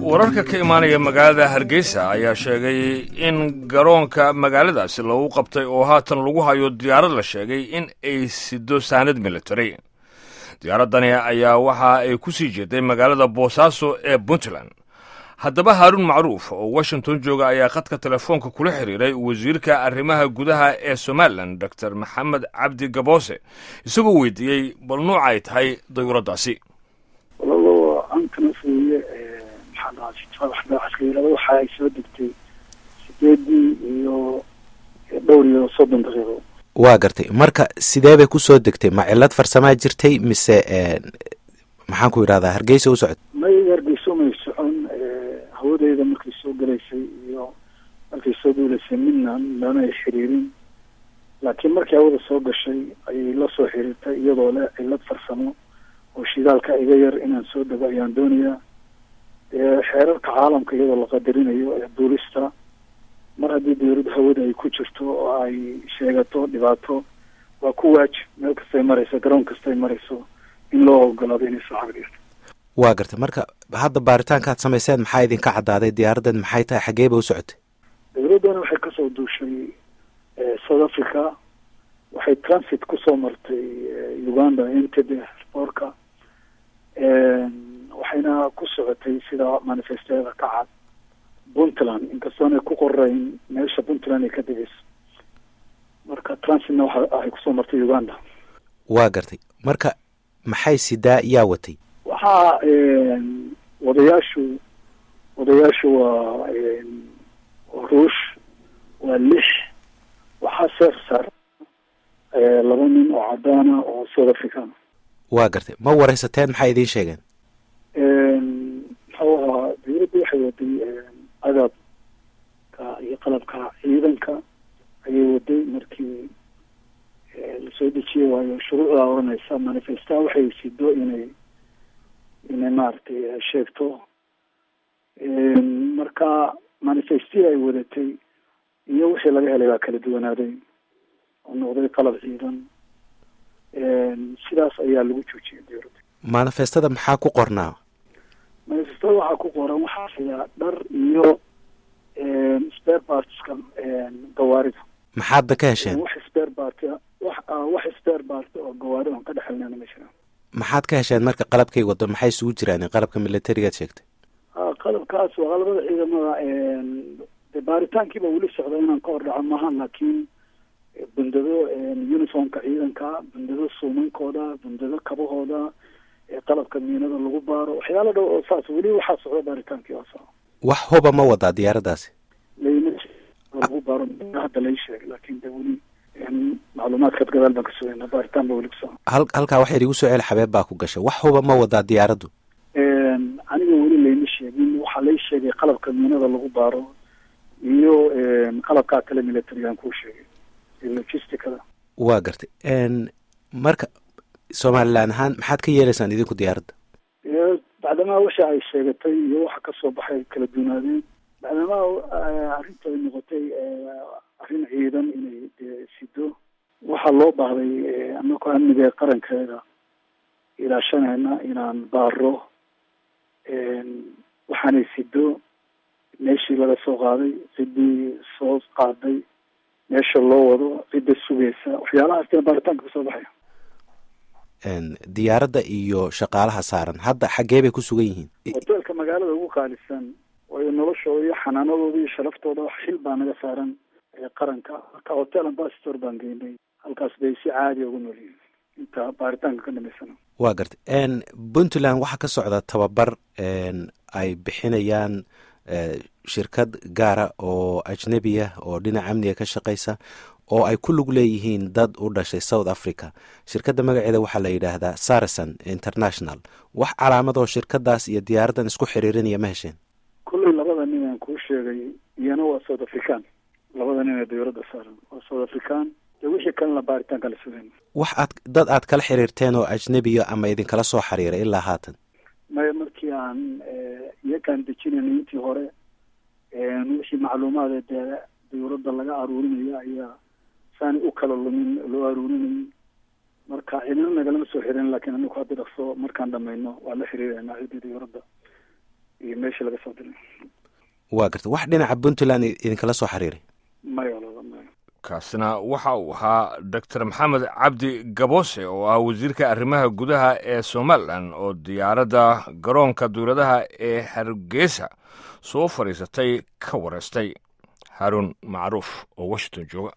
wararka ka imaanaya magaalada hargeysa ayaa sheegay in garoonka magaaladaasi lagu qabtay oo haatan lagu hayo diyaarad la sheegay in ay sido saanad military diyaaradani ayaa waxa ay ku sii jeeday magaalada boosaaso ee puntland haddaba haaruun macruuf oo washington jooga ayaa khadka telefoonka kula xiriiray wasiirka arrimaha gudaha ee somalilan dor maxamed cabdi gaboose isagoo weydiiyey bal nuuca ay tahay dayuuraddaasi casliilada waxa ay soo degtay sideedii iyo dhowr iyo soddon daqiiqo waa gartay marka sidee bay kusoo degtay ma cilad farsamaa jirtay mise maxaan ku yidhahdaa hargeysa u socod may hargeyso may socon hawadeeda markay soo galaysay iyo markay soo duulaysay midna lanay xiriirin laakiin markii hawada soo gashay ayay la soo xiriirtay iyadoo leh cilad farsamo oo shidaalka iga yar inaan soo dego ayaan doonayaa dee xeerarka caalamka iyadoo la qadarinayo ee duulista mar haddii dawladda hawada ay ku jirto oo ay sheegato dhibaato waa ku waajib meel kastay marayso garoon kastay marayso in loo ogolaado inay soo xagdhirto waa gartay marka hadda baaritaanka aad samayseen maxaa idinka caddaaday diyaaraddan maxay tahay xaggee ba u socotay dawladdana waxay kasoo duushay south africa waxay transit kusoo martay uganda entebe airportka waxayna ku socotay sida manifesteeda ka cad puntland inkastoonay ku qorayn meesha puntland ay ka degeyso marka transitna waxa ay kusoo martay uganda waa gartay marka maxay sidaa yaa watay waxaa wadayaashu wadayaashu waa ruush waa lix waxaa seer saar laba nin oo cadaana oo south african waa gartay ma waraysateen maxay idiin sheegeen muxuu ahaa dawladda waxay waday agabka iyo qalabka ciidanka ayay waday markii lasoo dejiyey waayo shuruucdaa oranaysa manifesta waxay sido inay inay maaragtay sheegto marka manifestii ay wadatay iyo wixii laga helay baa kala duwanaaday oo noqday qalab ciidan sidaas ayaa lagu joojiyay dawladda manifestada maxaa ku qornaa manifestada waxaa ku qoran waxaa siyaa dhar iyo spare partska gawaarida maxaadba ka hesheen wax spare part wax wax spare part oo gawaarida aan ka dhexelnana ma jiraan maxaad ka hesheen marka qalabkay wado maxay isugu jiraan qalabka militarigaad sheegtay a qalabkaas waa qalabada ciidamada de baaritaankiiba weli socda inaan ka hor dhaco maaha laakiin bundado uniformka ciidanka bundado suumankooda bundado kabahooda qalabka miinada lagu baaro waxyaala dhow oo saas weli waxaa socda baaritaankii osa wax huba ma wadaa diyaaraddaasi layma lagu baaro hadda lai sheegay laakin de weli macluumaadkaad gadaal baan ka sugayna baaritaan ba weli kuso hal halkaa waxay igu soo celi xabeeb baa ku gashay wax huba ma wadaa diyaaraddu aniga weli layma sheegin waxaa lay sheegay qalabka miinada lagu baaro iyo qalabkaa kale militarigaan kuu sheegay logisticada waa gartay marka somalilan ahaan maxaad ka yeelaysaan idinku diyaaradda bacdamaa waxa ay sheegatay iyo waxa kasoo baxay kala duunaadeen bacdamaa arrinta ay noqotay arrin ciidan inay sido waxaa loo baahday anakoo amniga qarankeeda ilaashanayna inaan baaro waxaanay sido meeshii laga soo qaaday ciddii soo qaaday meesha loo wado cidda sugaysa waxyaalahaasina baaritaanka kasoo baxaya diyaaradda iyo shaqaalaha saaran hadda xaggee bay ku sugan yihiin hoteelka magaalada ugu qaalisan waayo noloshooda iyo xanaanadooda iyo sharaftooda wax xil baa naga saaran qaranka marka hotel ambassador baan geynay halkaas bay si caadi ugu nool yihiin inta baaritaanka ka dhamaysana waa gartay puntland waxaa ka socda tababar ay bixinayaan shirkad gaara oo ajnebiya oo dhinaca amniga ka shaqeysa oo ay ku lug leeyihiin dad u dhashay south africa shirkadda magaceeda waxaa la yidhaahdaa sarison international wax calaamadoo shirkadaas iyo diyaaraddan isku xiriirinaya ma hesheen kullay labada nin aan kuu sheegay iyana waa south african labada nin ee dawladda saaran waa south african iyo wixii kalena baaritaan kala sugayn wax aad dad aad kala xiriirteen oo ajnebiya ama idinkala soo xiriiray ilaa haatan maya markii aan iyakaan dejinayna intii hore wixii macluumaade dee dawladda laga aruurinayo ayaa saani u kala lumin loo aruurinayay marka cidina nagalama soo xirin lakin aniku haddi dhaqso markaan dhamayno waa la xiriirana ciddii dawladda iyo meeshii laga soo diray waa garta wax dhinaca puntland idinkala soo xiriiray maya walaala maya kaasina waxa uu ahaa doctor maxamed cabdi gaboose oo ah wasiirka arrimaha gudaha ee somalilan oo diyaaradda garoonka dowladaha ee hargeysa soo fadhiisatay ka wareystay haarun macruuf oo washington jooga